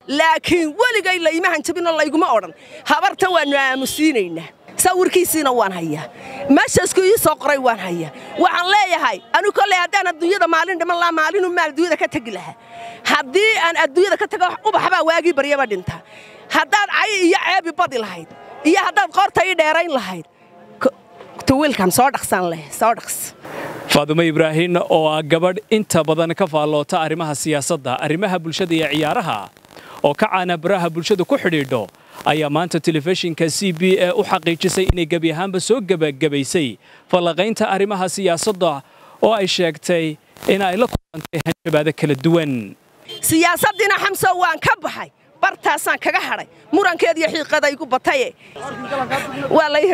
laakiin weligay la imahan jabinoo layguma odhan habartan waannu aamusiinaynaa sawirkiisiina waan hayaa meeshaasku ii soo qoray waan hayaa waxaan leeyahay anigu kolley haddaan adduunyada maalin dhiman lahaa maalinu maal adduunyada ka tegi lahaa haddii aan adduunyada ka tago ubaxbaa waagii baryaba dhintaa haddaad cay iyo ceebi badi lahayd iyo haddaad qoorta ii dheerayn lahayd tuwiilkan soo dhaqsan leh soo dhaqs faadumo ibraahin oo ah gabadh inta badan ka faalloota arrimaha siyaasadda arrimaha bulshada iyo ciyaaraha oo ka caana baraha bulshada ku xidhiidho ayaa maanta telefishinka c b e u xaqiijisay inay gebi ahaanba soo gebagabaysay fallaqaynta arrimaha siyaasadda oo ay sheegtay in ay la kulantay hanjabaado kala duwan siyaasaddiina xamso waan ka baxay bartaasaan kaga hadhay murankeed iyo xiiqada igu bataye waa lay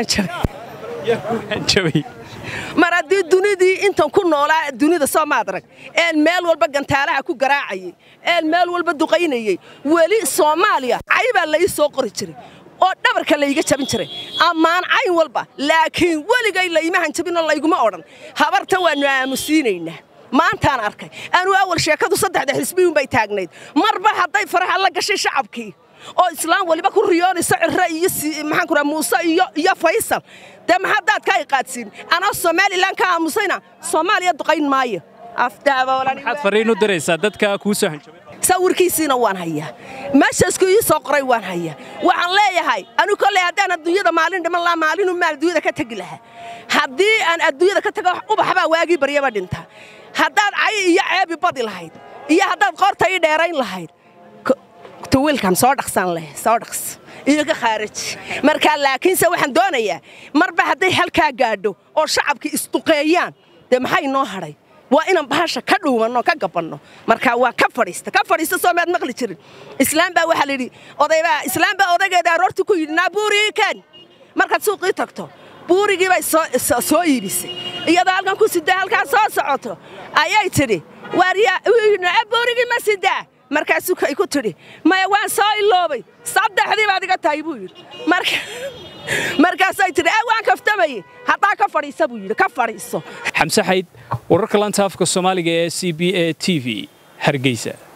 hanjabay mar haddii dunidii intan ku noolaa dunida soo maad arag een meel walba gantaalaha ku garaacayey een meel walba duqaynayey weli soomaaliya caybaa la ii soo qori jiray oo dhabarka layga jabin jiray ammaan cayn walba laakiin weligay la imahan jabinoo layguma odhan habartan waannu aamusiinaynaa maantaan arkay anuu awal sheekadu saddexda xisbiyuun bay taagnayd marba hadday faraha la gashay shacabkii oo islaam weliba ku riyoonayso cirre iyo maxaan ku muuse iyo iyo faysal dee maxadaad ka iqaadsiin anaa somalilan ka aamusayna soomaaliya duqayn maayo maxaad fariin u diraysaa dadka kuu soo hanjabay sawirkiisiina waan hayaa meeshaasku ii soo qoray waan hayaa waxaan leeyahay anigu kolley haddaan adduunyada maalin dhiman lahaa maalinu maal adduunyada ka tegi lahaa haddii aan adduunyada ka tago ubaxbaa waagii baryaba dhintaa haddaad cay iyo ceebi badi lahayd iyo haddaad qoorta ii dheerayn lahayd tuwiilkan soo dhaqsan leh soo dhaqs iyoga khaaraji markaa laakiinse waxaan doonayaa marba hadday halkaa gaadho oo shacabkii isduqeeyaan dee maxay noo hadhay waa inaan bahasha ka dhuumanno ka gabanno marka waa ka fadhiista ka fadhiista soo maad maqli jirin islaam baa waxaa layidhi odaybaa islaam baa odaygeeda aroortii ku yidhi naa buurigii kaan markaad suuqii tagto buurigii bay soo iibisay iyadoo halkan ku sidaa halkaa soo socoto ayay tidhi waaryaa buurigii ma sidaa markaasuu ay ku tidhi maya waan soo iloobay saddexdii baad iga tahay buu yidhi markaasay tidhi ee waan kaftamayey haddaa ka fadhiisa buu yidhi ka fadhiiso xamse xayd wararka lanta afka soomaaliga ee c b a t v hargeysa